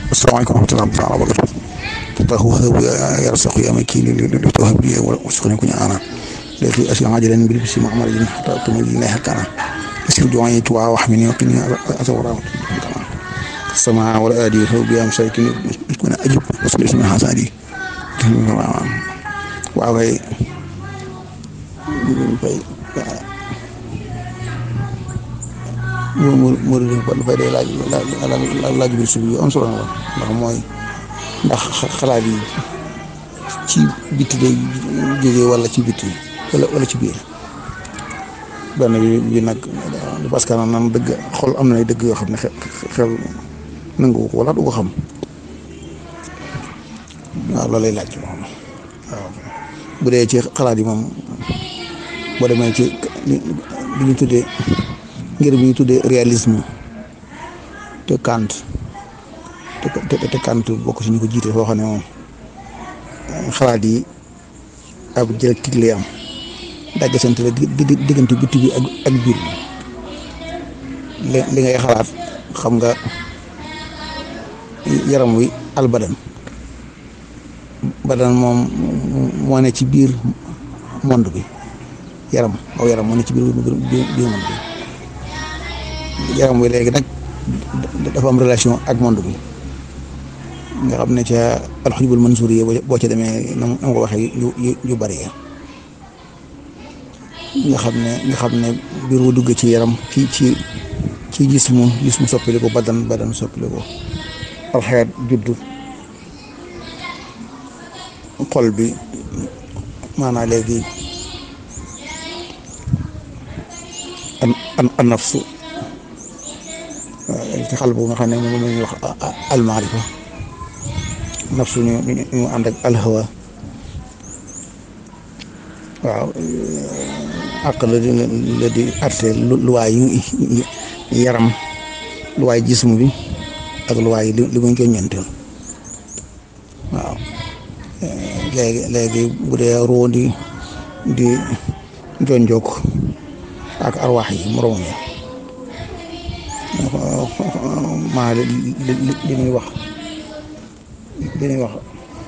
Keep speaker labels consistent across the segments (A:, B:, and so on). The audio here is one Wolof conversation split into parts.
A: asalaamaaleykum wa rahmatulah taala wa barakatu tahu habu ya rasaku ya makini li tuhab li wa uskhani kunya ana lati asya ajalan bil bisi muhammadin hatta tumili la hakana asir du'ai tuwa wa hamini wa qini asawara السماء والآدي فوق يا مساكين من أجب وصل اسم حسادي وأوي murid dafay day laaj laaj bi subi am solo la ndax mooy ndax xalaat yi ci bitti day jógee wala ci bitti wala wala ci biir benn bi bi nag parce que nan dëgg xol am na dëgg yoo xam ne xel nangu ko wala du ko xam waaw loolu lay laaj moom waaw bu dee ci xalaat yi moom boo demee ci li ñu tuddee ngir bi ñu tuddee réalisme te Kant te te Kant bokk si ñu ko jiite foo xam ne moom xalaat yi ab dialectique lay am dagg sant la diggante bitti bi ak ak biir li li ngay xalaat xam nga yaram wi albadan badan moom moo ne ci biir monde bi yaram aw yaram moo ne ci biir biir monde bi yaram wi léegi nag dafa am relation ak monde bi nga xam ne ca alxujubul mansuur yi boo ca demee na ma ko waxee yu yu bari nga xam ne nga xam ne biir wu dugg ci yaram ci ci ci gis mu gis mu soppali ko badan badan soppali ko alxayaat juddu xol bi maanaa léegi an an an nafsu ci xal bu nga xam ne moom la ñuy wax almaarifa nafsu ñu ñu ànd ak alhawa waaw àq la di la di arte luwaay yi yaram luwaay jism bi ak luwaay yi li muy joññanteel waaw léegi léegi bu dee roo di di jonjook ak arwaax yi moroom yi maa li li ñuy wax li ñuy wax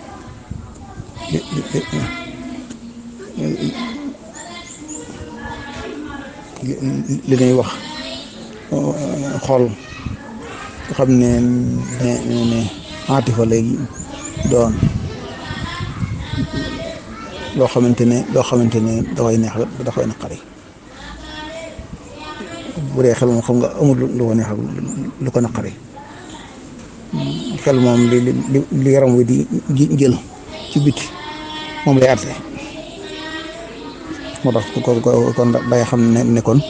A: li ñuy wax xool nga xam ne ne ne atifa lay doon loo xamante ne loo xamante ne dafay neex dafay naqari bu dee xel moom xam nga amul lu ko neex lu ko naqari xel moom li li li yaram wi di jël ci biti moom lay àtte moo tax ko kon day xam ne ne kon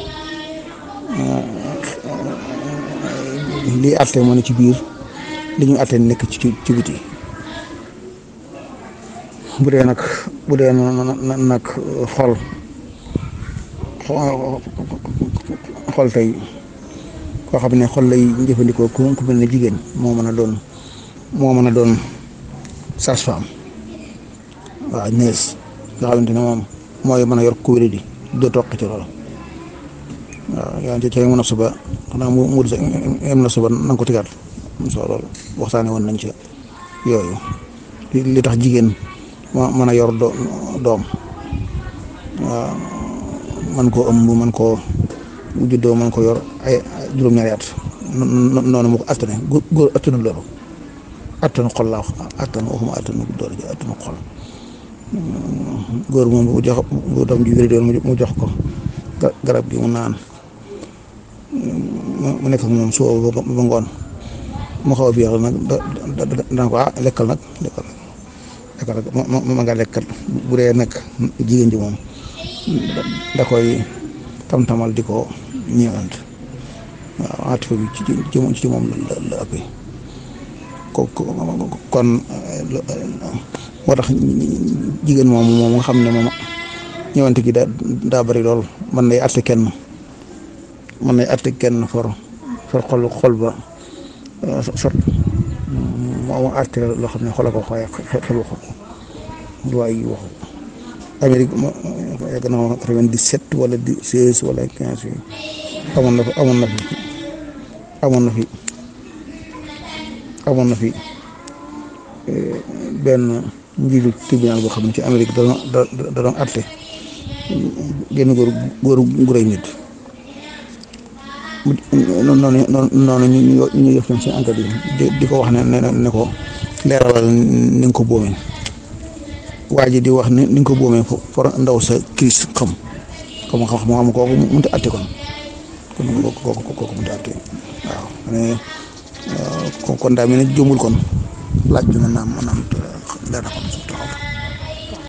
A: lii àtte moo ne ci biir li ñu àtte nekk ci ci biti bu dee nag bu dee nag xol xol tey koo xam ne xol lay jëfandikoo ku ku mel ne jigéen moo mën a doon moo mën a doon sage-femme waaw nees nga xamante ne moom mooy mën a yor ku wéri di doo toq ci loolu waaw yaa ngi ci mu naf suba xanaa mu mu em na suba na nga ko tigaat soo loolu waxtaane woon nañ ci yooyu li tax jigéen ma mën a yor doom waaw man koo ëmb man koo juddoo man ko yor ay juróom-ñaari at noonu mu ko attane góor attanu loolu attanu xol laa wax attanu waxuma attanu doole ji attanu xol góor moom bu jox bu doom ji wéri doon mu jox ko garab gi mu naan mu nekk ak moom suba ba ngoon mu xaw a biir nag dana ko ah lekkal nag lekkal lekkal ma nga lekkal bu dee nag jigéen ji moom da koy tam-tamal di ko ñëwant waaw atifa bi ci ci moom la la ëppee ko kon moo tax jigéen moom moom nga xam ne moom ñëwante gi daa daa bari lool man nay atte kenn man nay atte kenn for for xol xol ba sot moo atte loo xam ne xola ko xooye xel waxu ko luwaay yi waxu Amérique ma yàgg na ma quatre-vingt-dix-sept wala seize wala quinze yi amoon na fi amoon na fi amoon na fi amoon na fi benn njiitu tribunal boo xam ne ci Amérique da doon da doon atte génn góor góor gu rëy nit noonu noonu ñu ñu ñu yëf ñoom seen enquête yi di ko wax ne ne ne ko leeralal ni nga ko boomee waa ji di wax ni ni nga ko boomee for ndaw sa crise xam xam xam xam kooku mënut a atte kon kon kooku kooku mënut a atte waaw mais kon daa mel ne jëmul kon laaj bi mën naa mën naa leer na kon taxaw